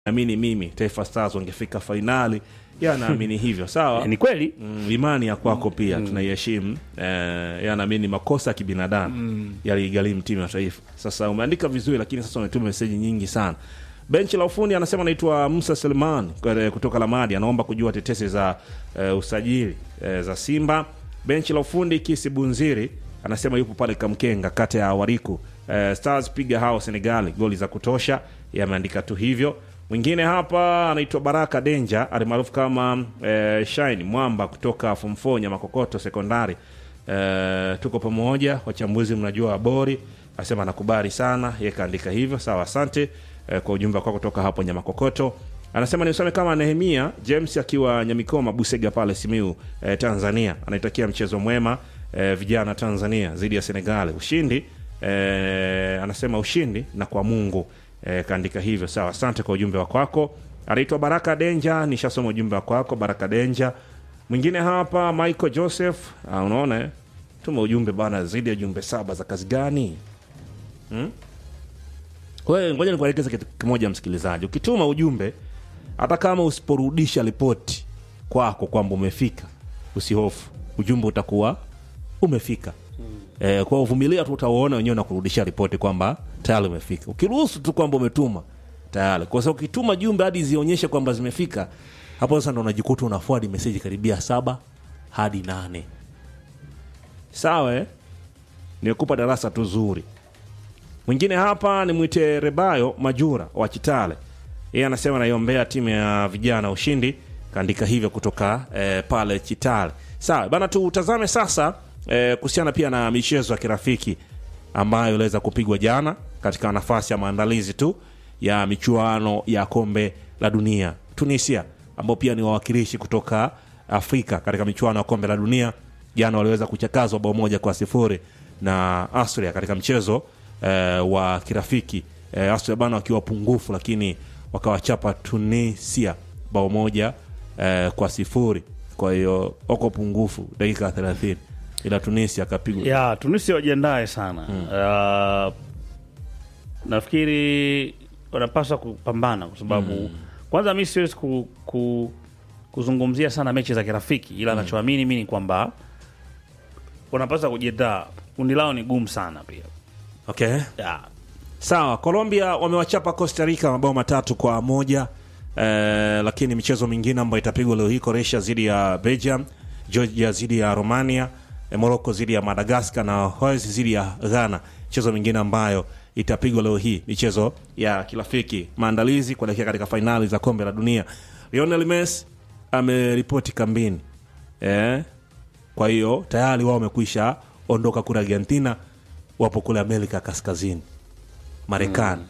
amini mimi Taifa Stars wangefika fainali, yeye anaamini hivyo. Sawa, ni kweli Mm, imani ya kwako pia tunaiheshimu. Eh, yeye anaamini makosa ya kibinadamu yaligharimu timu ya taifa. Sasa umeandika vizuri, lakini sasa umetuma meseji nyingi sana. Benchi la ufundi anasema anaitwa Musa Selman eh, kutoka Lamadi, anaomba kujua tetesi za eh, usajili eh, za Simba. Benchi la ufundi Kisi Bunziri anasema yupo pale Kamkenga, kata ya Wariku. Eh, Stars piga hao Senegali goli za kutosha, yameandika tu hivyo. Mwingine hapa anaitwa Baraka Denja alimaarufu kama eh, Shine Mwamba kutoka form 4 Nyamakokoto sekondari. Eh, tuko pamoja wachambuzi, mnajua bori asema anakubali sana, yeye kaandika hivyo. Sawa, asante eh, kwa ujumbe wako kutoka hapo Nyamakokoto. Anasema nisome kama Nehemia James akiwa Nyamikoma Busega pale Simiu eh, Tanzania, anaitakia mchezo mwema eh, vijana Tanzania dhidi ya Senegal, ushindi eh, anasema ushindi na kwa Mungu eh, kaandika hivyo. Sawa, asante kwa ujumbe wa kwako. Anaitwa Baraka Denja, nishasoma ujumbe wa kwako Baraka Denja. Mwingine hapa Michael Joseph, ah, unaona eh? tuma ujumbe bana, zaidi ya jumbe saba za kazi gani? hmm? Wewe ngoja nikuelekeze kitu kimoja, msikilizaji, ukituma ujumbe hata kama usiporudisha ripoti kwako kwamba umefika, usihofu, ujumbe utakuwa umefika. Eh, kwa uvumilia tu, utaona wenyewe na kurudisha ripoti kwamba tayari umefika. Ukiruhusu tu kwamba umetuma tayari, kwa sababu ukituma jumbe hadi zionyeshe kwamba zimefika, hapo sasa ndo unajikuta una forward message karibia saba hadi nane. Sawa, eh? Nimekupa darasa tu zuri. Mwingine hapa ni mwite Rebayo Majura wa Chitale, yeye anasema naiombea timu ya vijana ushindi, kaandika hivyo kutoka eh, pale Chitale. Sawa bana, tutazame sasa eh, kuhusiana pia na michezo ya kirafiki ambayo iliweza kupigwa jana katika nafasi ya maandalizi tu ya michuano ya kombe la dunia. Tunisia ambao pia ni wawakilishi kutoka Afrika katika michuano ya kombe la dunia jana waliweza kuchakazwa bao moja kwa sifuri na Austria katika mchezo eh, wa kirafiki eh, Austria bana wakiwa pungufu, lakini wakawachapa Tunisia bao moja eh, kwa sifuri. Kwa hiyo wako pungufu dakika 30 ila Tunisia akapigwa ya Tunisia wajiandae sana uh, nafikiri wanapaswa kupambana kwa sababu kwanza mi siwezi ku, ku, kuzungumzia sana mechi za kirafiki ila nachoamini mi ni kwamba wanapaswa kujiandaa kundi lao ni gumu sana pia okay. ya, Sawa, Colombia wamewachapa Costa Rica mabao matatu kwa moja eh, lakini michezo mingine ambayo itapigwa leo hii, Croatia dhidi ya Belgium, Georgia dhidi ya Romania, eh, Morocco dhidi ya Madagascar na Wales dhidi ya Ghana. Michezo mingine ambayo itapigwa leo hii, michezo ya kirafiki, maandalizi kuelekea katika fainali za kombe la dunia. Lionel Messi ameripoti kambini eh, kwa hiyo tayari wao wamekwisha ondoka kule Argentina, wapo kule Amerika Kaskazini, Marekani.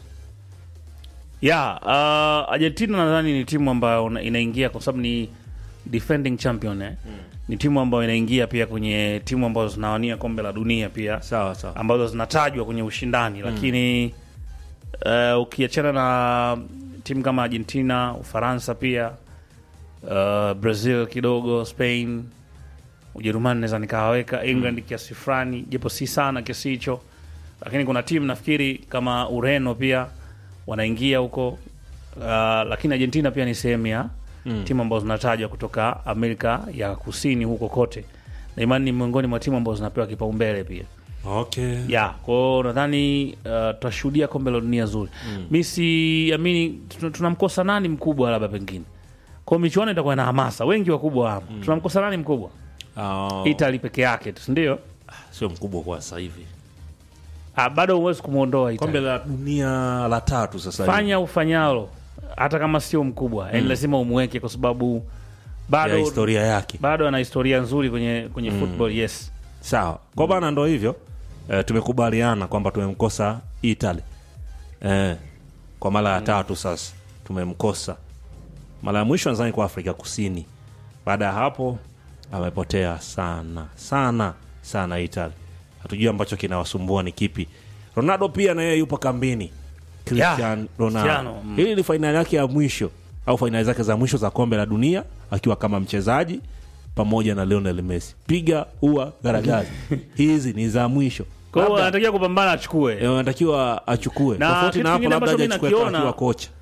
ya uh, Argentina nadhani ni timu ambayo una- inaingia kwa sababu ni defending champion eh? ni timu ambayo inaingia pia kwenye timu ambazo zinawania kombe la dunia pia Sawa sawa. ambazo zinatajwa kwenye ushindani lakini uh, ukiachana na timu kama Argentina, Ufaransa pia uh, Brazil kidogo, Spain, Ujerumani naweza nikawaweka, England kiasi fulani, japo si sana kiasi hicho, lakini kuna timu nafikiri kama Ureno pia wanaingia huko uh, lakini Argentina pia ni sehemu ya timu ambazo zinatajwa kutoka Amerika ya Kusini huko kote, na imani ni miongoni mwa timu ambazo zinapewa kipaumbele pia Okay. ya kwao nadhani uh, tutashuhudia kombe la dunia zuri mi siamini tuna- tunamkosa nani mkubwa labda pengine kwao michuano itakuwa na hamasa wengi wakubwa hapa tunamkosa nani mkubwa Oh, itali peke yake tu sindio sio mkubwa kwa sasa hivi. ah, bado huwezi kumwondoa Kombe Italy. la dunia la tatu sasa hivi. fanya ufanyalo hata kama sio mkubwa yani lazima umweke kwa sababu ya bado historia yake. bado ana historia nzuri kwenye kwenye football yes Sawa. Kwa bana ndo hivyo. Eh, tumekubaliana kwamba tumemkosa Italy. Eh, kwa mara ya tatu sasa tumemkosa. Mara ya mwisho nadhani kwa Afrika Kusini. Baada ya hapo amepotea sana sana sana Italy. Hatujui ambacho kinawasumbua ni kipi. Ronaldo pia na yeye yupo kambini. Cristiano Ronaldo. Cristiano, mm. Hili ni fainali yake ya mwisho au fainali zake za mwisho za kombe la dunia akiwa kama mchezaji pamoja na Lionel Messi. Piga ua garagaza. Hizi ni za mwisho. kwao Labda, anatakiwa kupambana achukue eh, anatakiwa achukue. Na Tofauti kitu na hapo kingine labda ambacho aje mi achukue nakiona- akiwa kocha.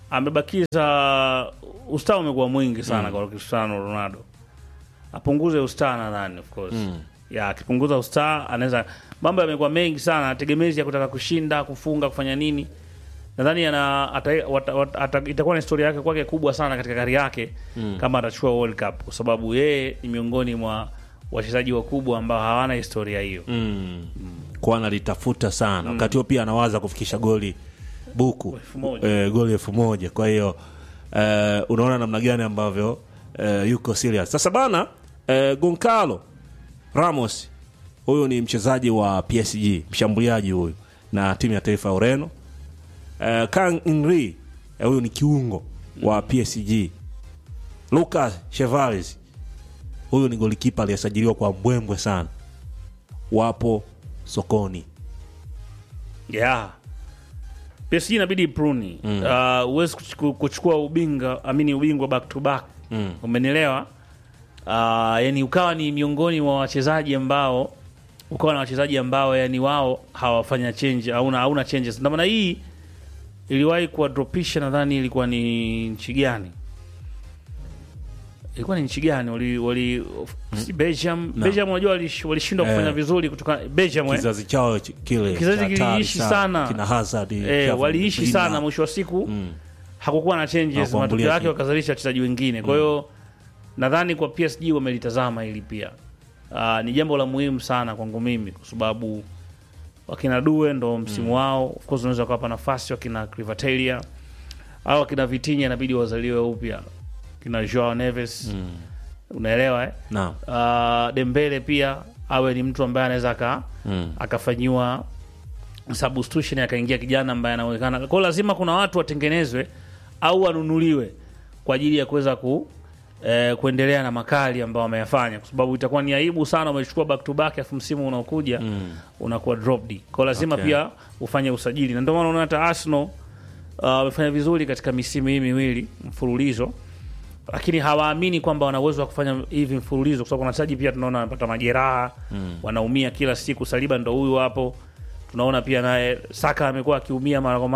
amebakiza ustaa umekuwa mwingi sana kwa Cristiano Ronaldo, apunguze ustaa nadhani, of course Mm. ya akipunguza ustaa anaweza, mambo yamekuwa mengi sana, tegemezi ya kutaka kushinda, kufunga, kufanya nini, nadhani ana ata, wata, wata, ata, itakuwa ni historia yake kwake kubwa sana katika kari yake kama atachukua World Cup, kwa sababu yeye ni miongoni mwa wachezaji wakubwa ambao hawana historia hiyo. mm. kwa analitafuta sana wakati huo pia anawaza kufikisha goli buku Elfu moja. eh, goli elfu moja kwa hiyo eh, unaona namna gani ambavyo eh, yuko serious sasa bana eh, Goncalo Ramos huyu ni mchezaji wa PSG mshambuliaji huyu na timu ya taifa ya Ureno eh, Kang Inri eh, huyu ni kiungo wa PSG Lucas Chevalier huyu ni golikipa aliyesajiliwa kwa mbwembwe sana wapo sokoni yeah. PSG inabidi ipruni mm. uh, huwezi kuchuku- kuchukua ubinga amini ubingwa back to back Mm. umenielewa uh, yani ukawa ni miongoni mwa wachezaji ambao ukawa na wachezaji ambao yani wao hawafanya change hauna hauna changes ndio maana hii iliwahi kuwadropisha nadhani ilikuwa ni nchi gani ilikuwa ni nchi gani wali, wali si Belgium No. Belgium unajua walish- walishindwa Eh. kufanya vizuri kutoka Belgium eh? kizazi chao ch- kile Kizazi cha hatari kiliishi sana. kina Hazard eh, Kevin waliishi Bruyne. sana mwisho wa siku Mm. hakukuwa na changes Hawakuambulia matokeo yake kitu. wakazalisha wachezaji wengine kwa hiyo nadhani kwa PSG wamelitazama hili pia uh, ni jambo la muhimu sana kwangu mimi kwa sababu wakina Due ndo msimu wao of course unaweza kuwapa nafasi wakina Crivatelia au wakina Vitinha inabidi wazaliwe upya kina Joao Neves Mm. unaelewa eh? Naam. uh, Dembele pia awe ni mtu ambaye anaweza aka Mm. akafanyiwa substitution akaingia kijana ambaye anaonekana kwao. Lazima kuna watu watengenezwe au wanunuliwe kwa ajili ya kuweza ku eh, kuendelea na makali ambao wameyafanya, kwa sababu itakuwa ni aibu sana umechukua back to back, afu msimu unaokuja Mm. unakuwa dropped. Kwa lazima Okay. pia ufanye usajili, na ndio maana unaona hata Arsenal uh, wamefanya vizuri katika misimu hii miwili mfululizo, lakini hawaamini kwamba wana uwezo wa kufanya hivi mfululizo, kwa sababu kuna wachezaji pia tunaona wanapata majeraha wanaumia kila siku. Saliba ndo huyu hapo, tunaona pia naye Saka amekuwa akiumia mara kwa mara.